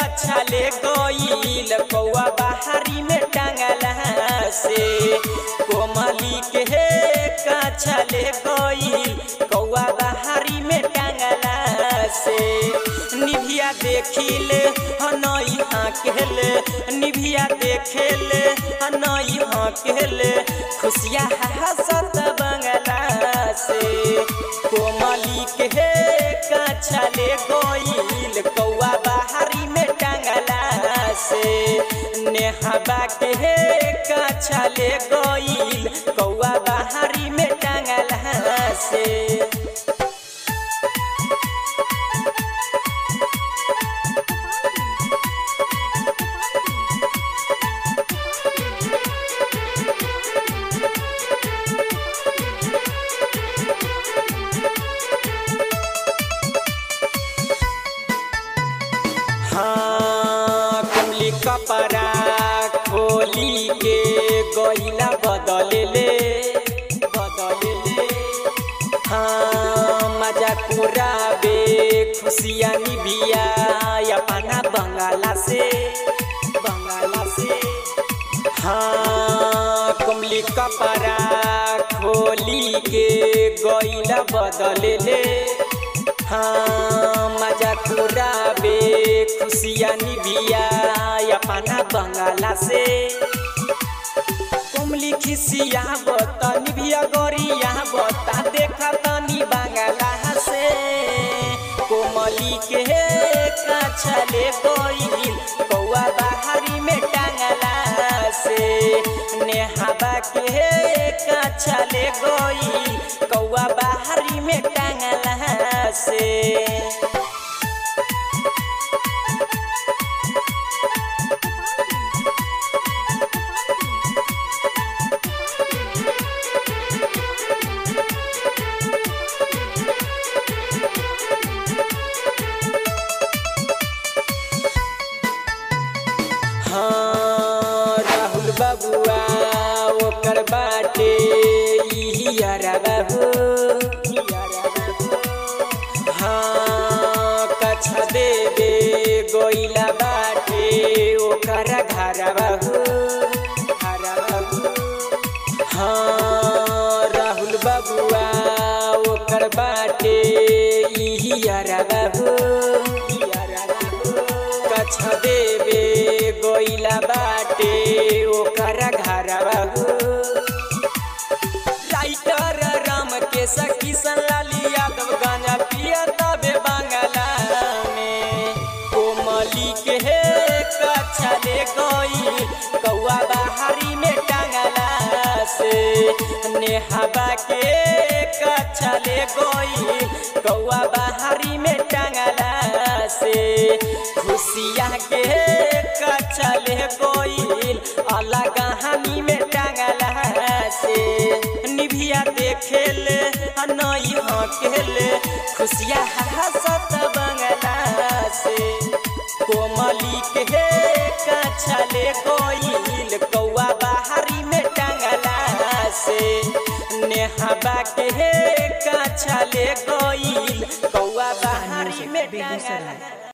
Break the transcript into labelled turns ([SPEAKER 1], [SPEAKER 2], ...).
[SPEAKER 1] छले गईल कौआ बाहरी में टांगला से कोमली के का छले गईल कौआ बाहरी में टांगला से निभिया देखिले हनई हाकेले निभिया देखेले हनई हाकेले खुशिया हसत बंगला से कोमली के का छले गईल कौआ बाहरी में टांगला से नेहबा के का छले गईल कौआ बाहरी में टांगला से हाँ कुमली कपड़ा खोली के गईला बदलेले बदलेले हाँ मजा कुराबे खुशिया निबिया अपना बंगाला से बंगाला से हाँ कुमली कपड़ा खोली के गईला बदलेले हाँ मजा कुराबे खुशिया निबिया अपना बंगाला से कुमली खिसिया बता निबिया गोरिया बता देखा तनी बंगाला से कोमली के का छले गईल कौआ बाहरी में टांगला से नेहाबा के का छले गईल कौआ बाहरी में टांगला से हाँ राहुल बबुआ ओकर बाटे इहियारा बाबू हाँ कछा देवे गोइला बाटे ओकर घर बाबू घर बाबू हाँ राहुल बबुआ ओकर बाटे इहियारा बाबू कछ देवे गोइला बाटे ओकर घर बाबू राइटर राम के सखी सलाली यादव गांजा पिया तबे बांगला में कोमली के हे कछले गई कौआ बाहरी में टांगला से नेहबा के कछले गई कौआ बाहरी में टांगला से खुशिया के कछले गईल अलग कहानी में टांगला से निभिया देखेले नई हकेले खुशिया हसत बंगला से कोमली के कछले गईल कौआ बाहरी में टांगला से नेहबा के कछले गईल कौआ बाहरी में टांगला